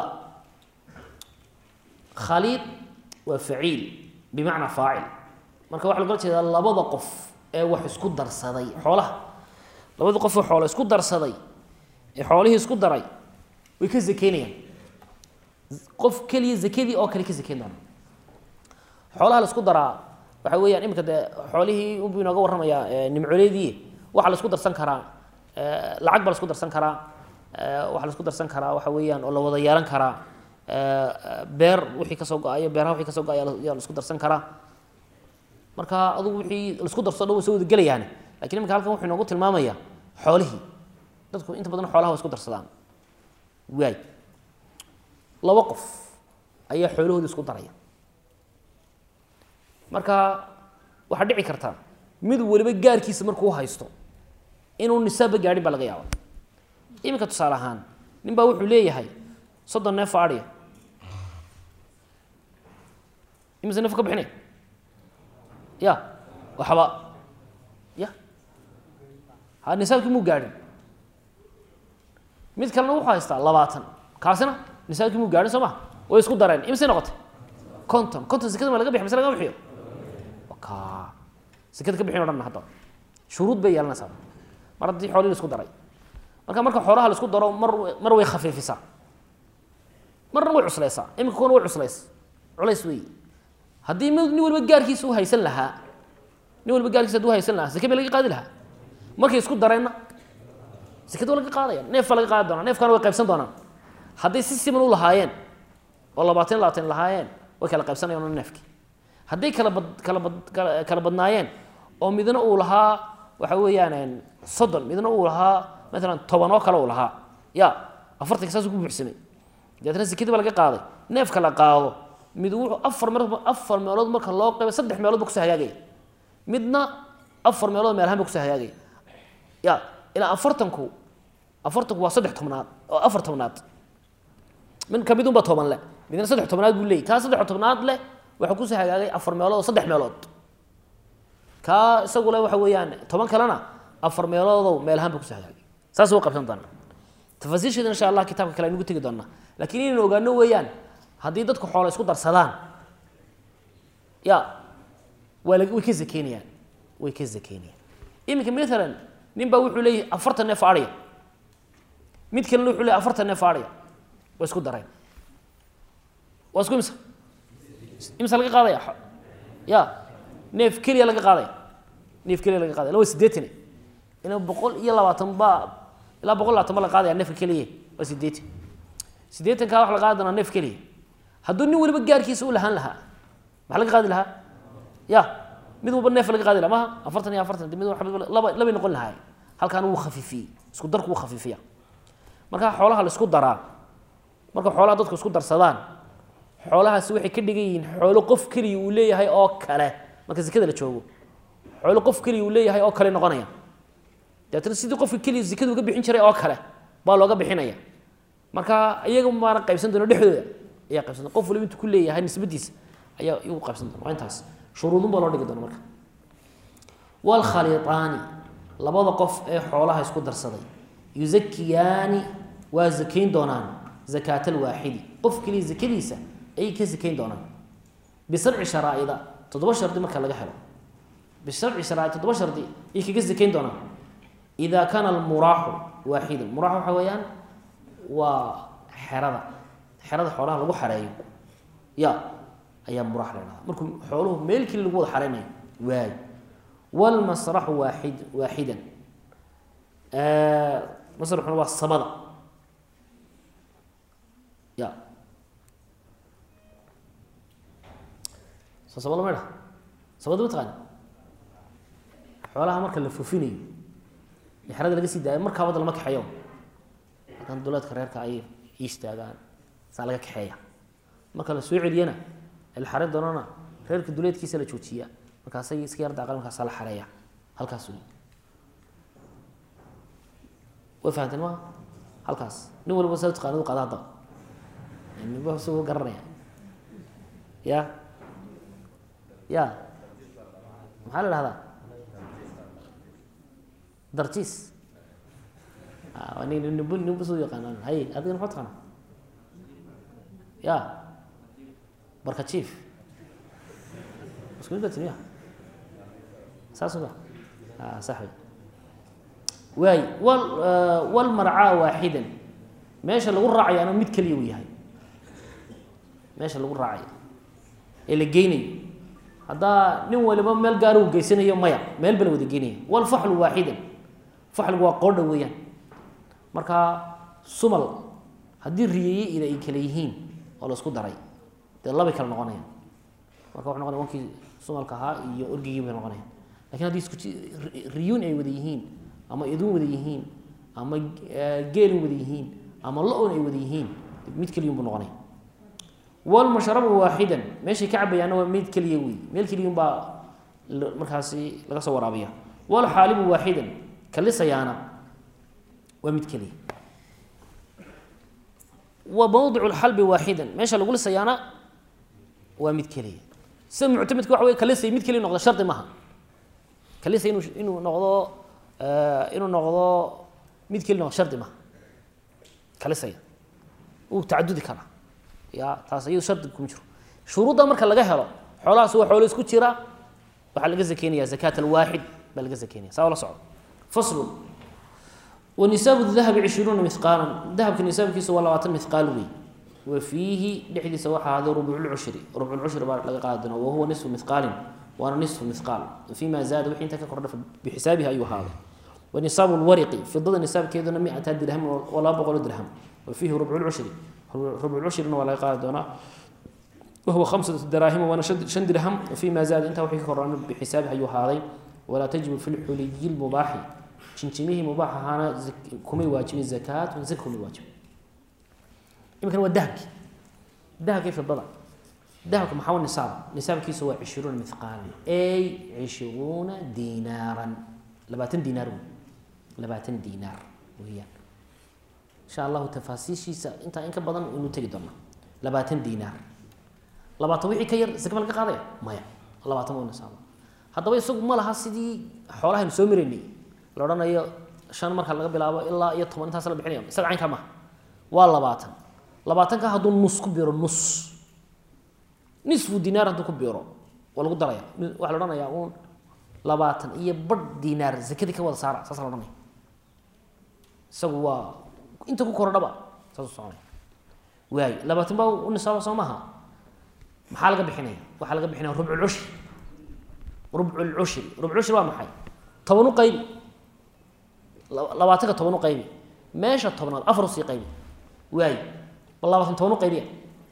Speaker 1: khaliid waa faciil bimacnaa faacil marka waxaa lagala jeedaa labada qof ee wax isku darsaday xoolaha labada qof ee xoola isku darsaday ee xoolihii isku daray way ka zakeynayaan qof keliya zakadii oo kale ka zakeyn doona xoolaha la isku daraa waxa weeyaan iminka dee xoolihii unbuu inooga warramayaa nimcoleedii waxaa la isku darsan karaa lacag baa la isku darsan karaa waxaa la isku darsan karaa waxa weeyaan oo la wada yeelan karaa beer wixii kasoo go-ayo beeraha wixii kasoo go-ayo yaa la isku darsan karaa marka adugu wixii la isku darso dhan way soo wada gelayaane lakin iminka halkan wuxuu inoogu tilmaamayaa xoolihii dadku inta badan xoolaha way isku darsadaan waay laba qof ayaa xoolahooda isku daraya marka waxaa dhici karta mid waliba gaarkiisa markuu haysto inuu nisaabba gaadhin baa laga yaaba iminka tusaale ahaan nin baa wuxuu leeyahay soddon neef adhiya imise neef ka bixinay ya waxba ya ha nisaabkii muu gaadhin mid kalena wuxuu haystaa labaatan kaasina nisaabkii muu gaadhin soo ma way isku dareen imise noqotay conton conton sekada ma laga bixi mise laga bixiyo ka sekada ka bixin o dhan hadda shuruud bay yeelanaysaa mar haddii xoolii la isku daray marka marka xoolaha la isku daro mar mar way khafiifisaa marna way cusleysaa iminka kuwana way cuslays culays wey haddii mid nin waliba gaarkiisa u haysan lahaa nin waliba gaarkiisa haduu haysan lahaa seke ba laga qaadi lahaa markay isku dareenna sekada waa laga qaadaya neef baa laga qaadi doonaa neefkana way qaybsan doonaan hadday si siman u lahaayeen oo labaatan labaatan lahaayeen way kala qaybsanayaan neefkii hadday kala bad kala bad kala badnaayeen oo midna uu lahaa waxa weeyaan soddon midna uu lahaa maalan toban oo kale uu lahaa ya afartanka saasuu ku buuxsamay dabeetna sekadii baa laga qaaday neefka la qaado mid wuxuu afar meelood afar meelood marka loo qayba saddex meelood ba kusoo hagaagaya midna afar meelood meel ahaan ba kusoo hagaagaya ya ilaa afartanku afartanku waa saddex tobnaad oo afar tobnaad midka midun baa toban leh midna saddex tobnaad buu leeyay kaa saddex tobnaad leh waxaa kusoo hagaagay afar meelood oo saddex meelood kaa isagu le waxa weeyaan toban kalena afar meeloodow meel ahaan ba kusoo hagaagay saas u qabsan doonaa tafaasiisheeda insha allah kitaabka kale aynugu tegi doonaa lakiin inaynu ogaano weeyaan haddii dadku xoola isku darsadaan ya waa la way ka zakeynayaan way ka zakeynayaan iminka maalan nin baa wuxuu leeyahay afartan neef adhiya mid kalena wuxuu leeyahy afartan neef adhiya waa isku dareen waa isku imsa imsa laga qaadaya ya neef keliya laga qaadaya neef keliya laga qaadaya la waa sideetan ina boqol iyo labaatan ba ilaa boqol labaatan ba la qaadaya neefka keliya waa sideetan sideetankaa waxa la qaadi doonaa neef keliya hadduu nin waliba gaarkiisa u lahaan lahaa maxaa laga qaadi lahaa ya mid walba neef laga qaadi laha maha afartan iyo afartan mid laba labay noqon lahaay halkaan wuu khafiifiyey isku darku wuu khafiifiya marka xoolaha la isku daraa marka xoolaha dadku isku darsadaan xoolahaasi waxay ka dhigan yihiin xoolo qof keliya uu leeyahay oo kale marka sekada la joogo xoolo qof keliya uu leeyahay oo kale noqonaya dabeetna sidii qofka keliya sekada uga bixin jiray oo kale baa looga bixinaya marka iyaga maana qaybsan doona dhexdooda ayaa qaybsan doona qof waliba intuu ku leeyahay nisbadiisa ayaa iyagu qaybsan doona waa intaas shuruudun baa loo dhigi doona marka waalkhaliiطaani labada qof ee xoolaha isku darsaday yuzakiyaani waa zakayn doonaan zakaat alwaaxidi qof keliya zakadiisa ayay ka zakayn doonaan bisabci sharaa'ida toddoba shardi marka laga helo bisabci sharaa'id toddoba shardi ayay kaga zakayn doonaan ida kaana almuraaxu waaxidan muraax waxa weeyaan waa xerada xerada xoolaha lagu xareeyo ya ayaa muraax la dhahdaa markuu xooluhu meel keli lagu wada xareynayo waay wlmasraxu waaid waaxidan masraxuna waa samada ya soo samada maydha samada mataqaani xoolaha marka la fufinayo ee xerada laga sii daayo markaa wada lama kaxeeyo haddana duleedka reerka ay istaagaan saa laga kaxeeya marka la soo celiyana la xareyn doonana reerka duleedkiisa la joojiya markaasay iska yar daaqan markaasa la xareeya halkaas wey way fahanteen maa halkaas nin waliba sa taqaanadu qaada hadda ninba isagoo garanaya ya ya maxaa la dhahdaa darjiis nin nib ninba soo yaqaanaan hay adigana maxaa taqaana ya barka jief isku mid baa timiya saas ma a sax wey waay wal walmarcaa waaxidan meesha lagu raacayaana mid keliya uu yahay meesha lagu raacayo ee la geynayo haddaa nin waliba meel gaara uu geysanayo maya meel bala wada geynaya walfaxlu waaxidan faxligu waa qoodha weeyaan marka sumal haddii riyeeye ida ay kale yihiin oo la isku daray dee labay kala noqonayaan marka wuxu noqonaya wankii sumalka ahaa iyo orgigii bay noqonayaan lakin haddii isku riyuun ay wada yihiin ama iduun wada yihiin ama geelin wada yihiin ama lo-on ay wada yihiin mid keliyun buu noqonaya walmashrabu waaxidan meeshay ka cabayaanna waa mid keliya wey meel keliyun baa markaasi laga soo waraabiya walxaalibu waaxidan kalisayaana waa mid keliya wa mawdicu lxalbi waaxidan meesha lagu lisayaana waa mid keliya sida muctamedka waxa wey kalisay mid keliya noqda shardi maaha kalisa inu inuu noqdo inuu noqdo mid keliya noqdo shardi maaha kalisaya uu tacadudi karaa ya taas iyado shardi kuma jiro shuruudda marka laga helo xoolahaas waa xoolo isku jira waxaa laga zakeynaya zakaat alwaaxid baa laga zakeynaya saa la socdo faslun wanisaabu dahabi cishruuna mihqaalan dahabka nisaabkiisa waa labaatan mihqaal wey wa fiihi dhexdiisa waxaa ahaaday rubculcushri rubculcushri baa laga qaadi doonaa wahuwa nisfu mihqaalin waana nisfu mihqaal fima zaada wixii inta ka kordha bixisaabihi ayuu ahaaday wanisaabu lwariqi fidada nisaabkeeduna miata dirham oo laba boqolo dirham wa fiihi rubculcushri rubculcushrina waa laga qaadi doonaa wahuwa khamsatu daraahima waana shan dirham fima zaada intaa wixii ka kordhana bixisaabihi ayuu ahaaday walaa tajibu fi lxuliyi lmubaaxi jinjimihii mubaax ahaana kumay waajibin zakaatun zaka kumay waajibin iminkana waa dahabki dahabkii fidada dahabka maxaa wa nisaab nisaabkiisa waa cishruuna mithqaalan ay cishruuna dinaaran labaatan dinaar wey labaatan dinaar weeyaan insha allahu tafaasiishiisa intaa in ka badan inu tegi doonaa labaatan dinaar labaatan wixii ka yar zaka ma laga qaadaya maya labaatan waa nisaaba haddaba isagu ma laha sidii xoolahaynu soo maraynay la odhanayo shan marka laga bilaabo ilaa iyo toban intaas la bixinaya isaga caynkaa maha waa labaatan labaatanka hadduu nus ku biro nus nisfu dinaar hadduu ku biro waa lagu daraya waxaa la odhanayaa uun labaatan iyo badh dinaar zakadii ka wada saara saasa la odhanaya isagu waa inta ku kordhaba saasuu soconaya waayo labaatan baa u nisaaba soo maaha maxaa laga bixinaya waxaa laga bixinaya rubculcushri rubculcushri rubculcushri waa maxay toban u qaybi labaatanka toban u qaybi meesha tobnaad afar usii qaybi waayo bal labaatan toban u qaybiya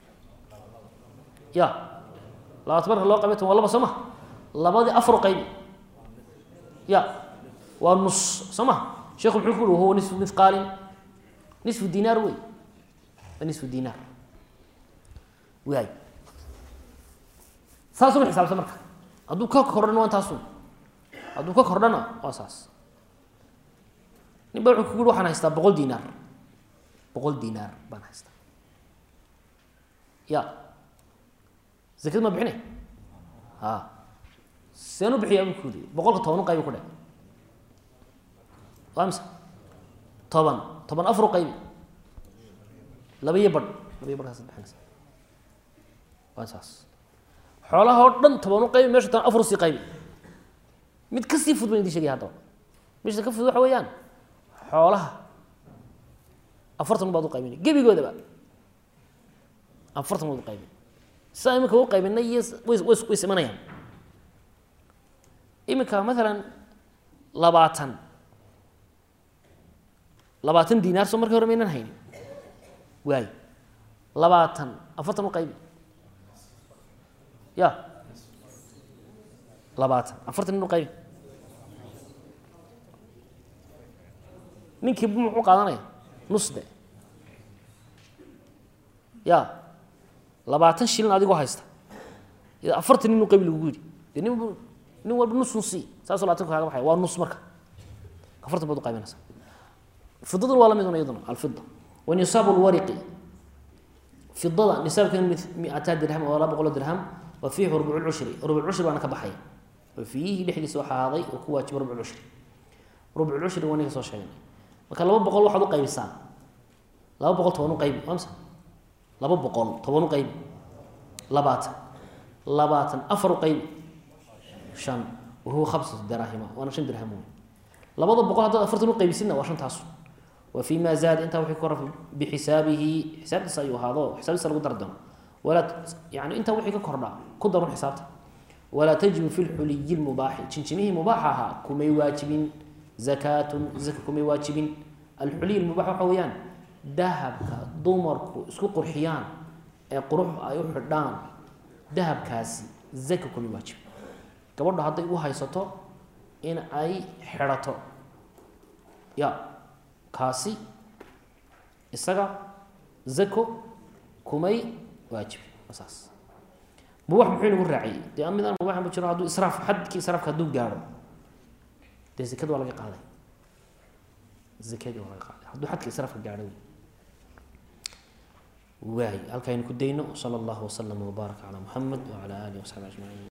Speaker 1: ya labaatan marka loo qaybiy toban waa laba soo maha labadii afar u qaybi ya waa nus soo maha sheekhu muxuu ku uri wahuwa nisfu mithqaalin nisfu dinaar wey waa nisfu dinaar waayo saasuma xisaabsan marka hadduu ka kordhana waa intaasun hadduu ka kordhana waa saas nin ba wuxuu kugu yhi waxaan haystaa boqol dinaar boqol dinaar baan haystaa ya zakad ma bixinay a seen u bixiyaa bu ku yidhi boqolka toban u qaybi ku dhe waa mise toban toban afar u qaybi laba iyo badh laba iyo badhkaasad bixinaysa waa saas xoolaha oo dhan toban u qaybi mesha toban afar usii qaybi mid kasii fud ban idin shegaya haddaba mesha ka fud waxa weeyaan xoolaha afartan baad u qaybinay gebigoodaba afartan baad u qaybin sidaa iminka u qaybinay iyo way way way simanayaan iminka maalan labaatan labaatan dinaar soo markii hore maynan haynin waayo labaatan afartan u qaybi ya labaatan afartan in u qaybi ninkii muxuu qaadanaya nus de ya labaatan shilin adigoo haysta afartan nin u qaybi lagugu yidhi de nin nin walba nusun si saasoo labaatanka kaaga baxaya waa nus marka afartan baad u qaybinaysa fidaduna waa la mid un iyaduna alfida wa nisaabu lwariqi fidada nisaabkeena miataa dirham oo laba boqoloo dirham wa fiihi rubcu lcushri rubc cushri baana ka baxaya wa fiihi dhexdiisa waxaa ahaaday oo ku waajiba rubc cushri rubc cushri waa ninka soo sheegnay marka laba boqol waxaad u qaybisaan laba boqol toban u qaybi amsa laba boqol toban u qaybi labaatan labaatan afar u qaybi shan wahuwa khamsatu daraahima waana shan dirham wey labada boqol haddaad afartan u qaybisidna waa shantaasu wa fii ma zaada intaa wixii ka kora bixisaabihi xisaabtiisa ayuu ahaado xisaabtiisa lagu dari doono walaa yani intaa wixii ka kordha ku darun xisaabta walaa tajibu fi lxuliyi lmubaaxi jinjimihii mubaaxa ahaa kumay waajibin zakaatun zaka kumay waajibin alxuliy lmubaax waxa weeyaan dahabka dumarku isku qurxiyaan ee qurux ay u xidhaan dahabkaasi zaka kumay waajibin gabadho hadday u haysato in ay xidhato ya kaasi isaga zako kumay waajibin saas mubax muxuu inagu raaciyey dee midaan mubax ma jiro hadduu israaf xadkii israafka hadduu gaadho dee zakada waa laga qaaday zakadii waa laga qaaday hadduu xadka israafka gaadho waay halkaaynu ku dayno sala allahu wasalama wbaaraka calaa muxamed wacala alihi wasaxbi ajmaciin